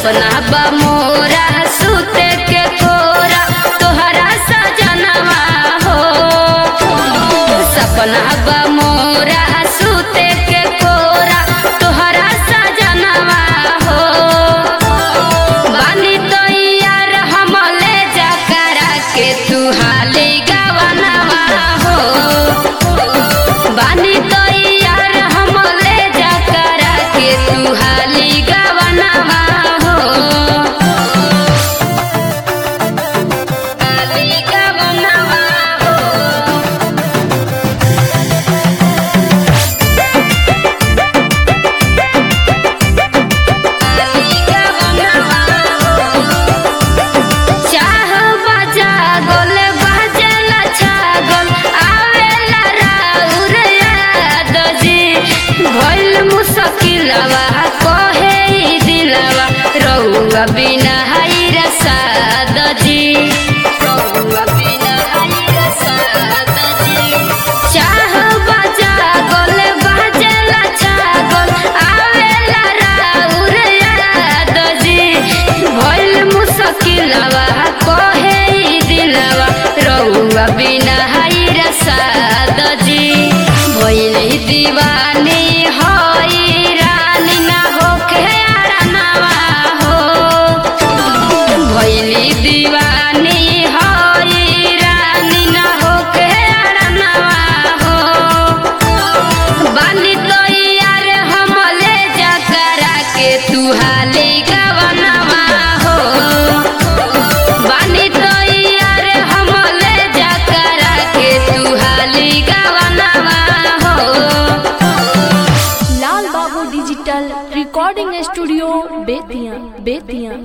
सपना बा मोरा सुते के कोरा तोहरा सजनवा हो सपना बा मोरा सुते के कोरा तोहरा सजनवा हो बानी तो यार हम ले जा करा के तू हाली गवनवा हो बानी तो यार हम ले जा करा के तू हाली गवनवा हो हाली गवनवा हो हाली गवनवा हो चाह बजा गोल बजला छागल आवेला राउर याद जी भइल मुश्किलवा कहे ई दिलवा रउआ बिना हाइर साद जी रउआ बिना हाइर साद जी चाह बजा गोल बजला छागल आवेला राउर याद जी भइल मुश्किलवा कहे ई दिलवा रउआ बिना हाइर साद जी भइल दीवानी हई रानी ना होखे आरानवा हो भइली दीवानी हई रानी ना होके आरानवा हो बानी तो यार हम ले जा करा के तू हाली गवनवा हो बानी तो यार हम ले जा करा के तू हाली गवनवा हो Lal Babu digital recording studio Bettiah Bettiah